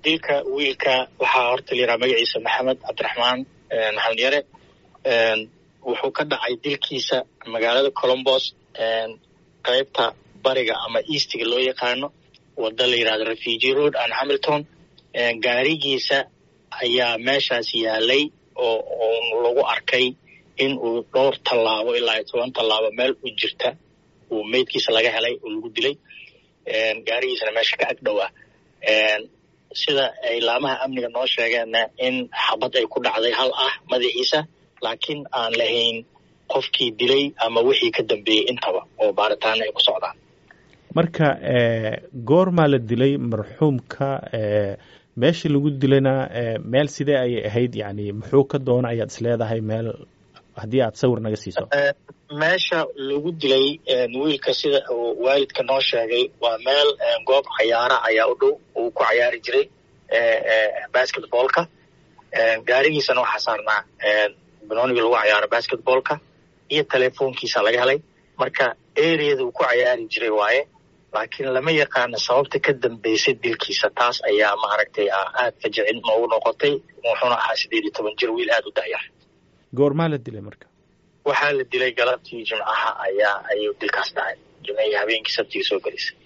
dilka wiilka waxaa horta la yidhaha magaciisa maxamed cabdiraxmaan maxamed yare wuxuu ka dhacay dilkiisa magaalada colombos qaybta bariga ama eastiga loo yaqaano wada la yidhahdo refugee road and hamilton gaarigiisa ayaa meeshaas yaalay oo oo lagu arkay in uu dhowr tallaabo ilaa iyo toban tallaabo meel u jirta uu meydkiisa laga helay oo lagu dilay gaarigiisana meesha ka agdhowa sida ay laamaha amniga noo sheegeenna in xabad ay ku dhacday hal ah madaxiisa laakiin aan lahayn qofkii dilay ama wixii ka dambeeyey intaba oo baaritaana ay ku socdaan marka goormaa la dilay marxuumka meeshii lagu dilayna meel sidee ayay ahayd yani muxuu ka doona ayaad isleedahay meel haddii aad sawir naga siiso meesha lagu dilay wiilka sida uu waalidka noo sheegay waa meel goob cayaara ayaa u dhow uu ku cayaari jiray basketballka gaarigiisana waxaa saarnaa banoonigii lagu cayaaro basketballka iyo telefoonkiisa laga helay marka areada uu ku cayaari jiray waaye laakiin lama yaqaano sababta ka dambeysay dilkiisa taas ayaa maaragtay aad ka jecin noogu noqotay wuxuuna ahaa sideed iyo toban jir wiil aada u da'yar goormaa la dilay marka waxaa la dilay galabtii jimcaha ayaa ayuu dilkaas dhacay jimcihii habeenkii sabtigii soo gelisay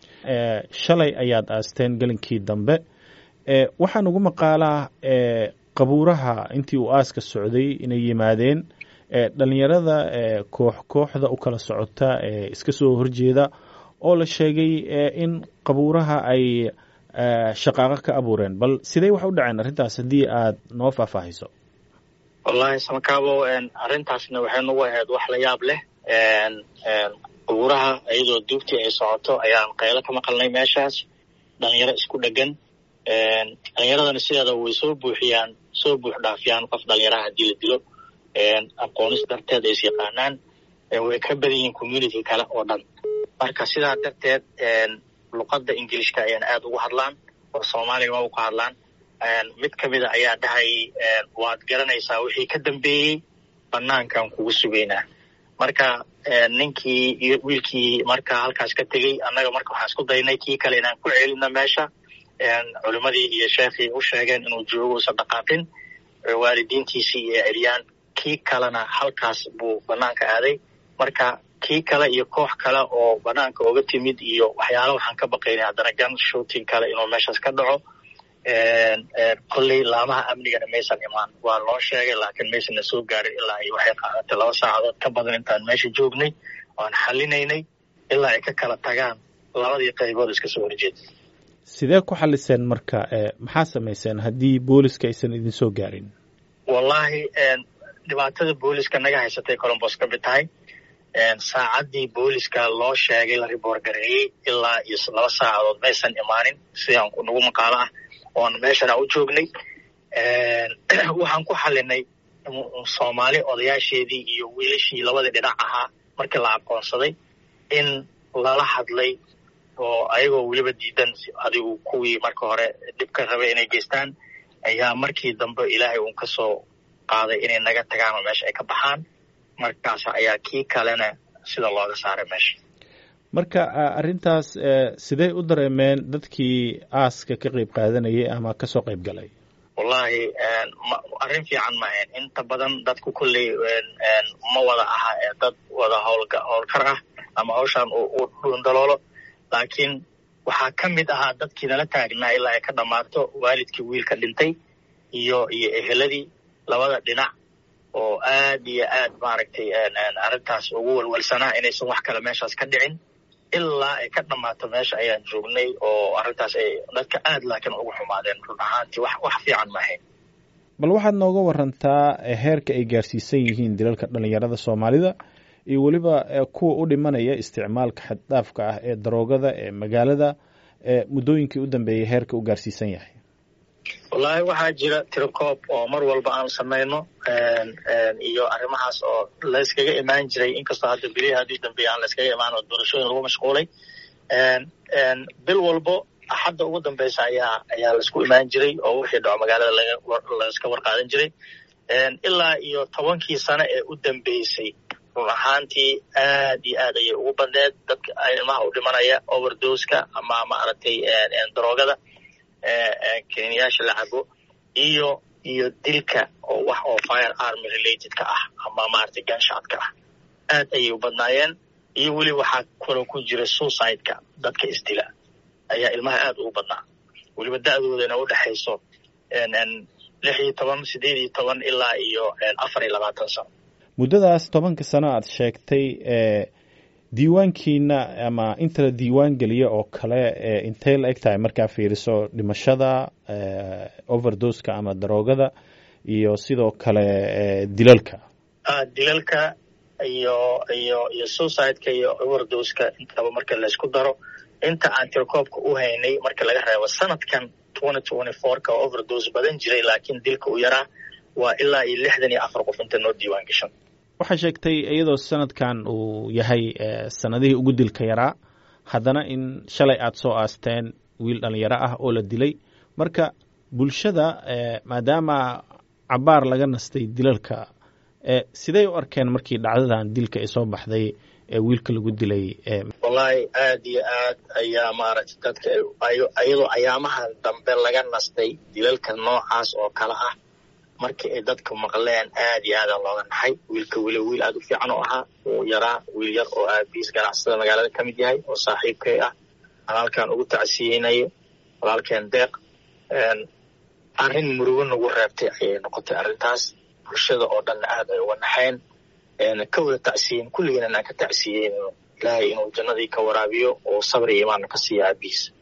shalay ayaad aasteen gelinkii dambe waxaan ugu maqaalaa qabuuraha intii uu aaska socday inay yimaadeen dhalinyarada koox kooxda u kala socota ee iska soo horjeeda oo la sheegay in qabuuraha ay shaqaaqo ka abuureen bal sidee wax u dhaceen arrintaas haddii aad noo faahfaahiso wallahi samakaabo arrintaasna waxay nagu ahayd wax la yaab leh qabuuraha iyadoo duugtii ay socoto ayaan qaylo ka maqalnay meeshaas dhalinyaro isku dhegan dhalinyaradana sideeda way soo buuxiyaan soo buux dhaafiyaan qof dhalinyaraha haddii la dilo aqoonis darteed ay is yaqaanaan way ka badan yihiin community kale oo dhan marka sidaa darteed luqadda ingilishka ayaan aada ugu hadlaan oo soomaaliga waa ku hadlaan mid ka mida ayaa dhahay waad garanaysaa wixii ka dambeeyey banaankan kugu sugaynaa marka ninkii iyo wiilkii marka halkaas ka tegey annaga marka waxaan isku daynay kii kale inaan ku celino meesha culimmadii iyo sheekhii u sheegeen inuu joogo usan dhaqaaqin waalidiintiisii iyo celiyaan kii kalena halkaas buu banaanka aaday marka kii kale iyo koox kale oo banaanka oga timid iyo waxyaala waxaan ka baqaynay haddana gun shooting kale inuu meeshaas ka dhaco kolley laamaha amnigana maysan imaan waa loo sheegay laakiin maysanna soo gaarin ilaa ay waxay qaadatay laba saacadood ka badan intaan meesha joognay oan xalinaynay ilaa ay ka kala tagaan labadii qaybood iska soo horjeeda sidee ku xaliseen marka maxaa samayseen haddii booliska aysan idin soo gaarin wallahi dhibaatada booliska naga haysatay colombos ka mid tahay saacaddii booliska loo sheegay la riboor gareeyey ilaa iyo laba saacadood maysan imaanin sidaan nagu maqaalo ah oon meeshana u joognay waxaan ku xalinay soomaali odayaasheedii iyo wiilashii labadii dhinac ahaa markii la aqoonsaday in lala hadlay oo ayagoo weliba diidan adigu kuwii marka hore dhibka rabay inay geystaan ayaa markii dambe ilaahay uun ka soo qaaday inay naga tagaan oo meesha ay ka baxaan markaas ayaa kii kalena sida looga saaray meesha marka arrintaas sidey u dareemeen dadkii aaska ka qeyb qaadanayay ama kasoo qeyb galay wallahi arrin fiican maahayn inta badan dadku kolley ma wada aha ee dad wada howlga howlkar ah ama hawshaan u dhuundaloolo laakiin waxaa ka mid ahaa dadkii nala taagnaa ilaa ay ka dhammaato waalidkii wiilka dhintay iyo iyo eheladii labada dhinac oo aad iyo aad maaragtay arrintaas ugu walwalsanaa inaysan wax kale meeshaas ka dhicin ilaa ay ka dhammaato meesha ayaan joognay oo arrintaas ay dadka aad laakiin ugu xumaadeen run ahaantii wax wax fiican maahayn bal waxaad nooga warantaa heerka ay gaarsiisan yihiin dilalka dhalinyarada soomaalida iyo weliba kuwa u dhimanaya isticmaalka xaddhaafka ah ee daroogada ee magaalada muddooyinkii u dambeeyay heerka u gaarsiisan yahay wallaahi waxaa jira tirokoob oo mar walba aan samayno iyo arrimahaas oo layskaga imaan jiray inkastoo hadda bilihii haddii dambeeya aan layskaga imaan oo doorashooyin lagu mashquulay bil walbo axadda ugu dambeysa ayaa ayaa laisku imaan jiray oo wixii dhaco magaalada layska warqaadan jiray ilaa iyo tobankii sano ee u dambeysay run ahaantii aad iyo aad ayay ugu badneed dadka ilmaha u dhimanaya overdoska ama maaragtay daroogada keniyaasha la cabo iyo iyo dilka oo wax oo fire army related ka ah ama maaragtay ganshaadka ah aad ayay u badnaayeen iyo weli waxaa kaloo ku jira suicide-ka dadka isdila ayaa ilmaha aad ugu badnaa weliba da-doodana u dhexayso lix iyo toban sideed iyo toban ilaa iyo afar iyo labaatan sano muddadaas tobanka sano aad sheegtay diiwaankiina ama inta la diiwaan geliya oo kale intay la eg tahay markaa fiiriso dhimashada overdoska ama daroogada iyo sidoo kale dilalka dilalka iyo iyo iyo suicide-ka iyo overdoska intaba marka laysku daro inta aan tirakoobka u haynay marka laga reebo sanadkan twenty twenty four-ka oo overdose badan jiray laakiin dilka u yaraa waa ilaa iyo lixdan iyo afar qof inta noo diiwaan gashan waxaa sheegtay iyadoo sanadkan uu yahay sanadihii ugu dilka yaraa haddana in shalay aada soo aasteen wiil dhalinyaro ah oo la dilay marka bulshada maadaama cabaar laga nastay dilalka siday u arkeen markii dhacdadan dilka ay soo baxday ee wiilka lagu dilay wallaahi aad iyo aad ayaa maaragtay dadka iyadoo ayaamaha dambe laga nastay dilalka noocaas oo kale ah markii ay dadka maqleen aad iyo aada looga naxay wiilka weli wiil aada u fiican oo ahaa uu yaraa wiil yar oo aabiis ganacsada magaalada ka mid yahay oo saaxiibkay ah walaalkan ugu tacsiyeynayo walaalkeen deeq arrin murugo nagu reebtay ayay noqotay arrintaas bulshada oo dhanna aad ay uga naxeen ka wada tacsiyen kulligiina inaan ka tacsiyeyno ilaahay inuu jannadii ka waraabiyo oo sabri iyo imaanna ka siiya aabiis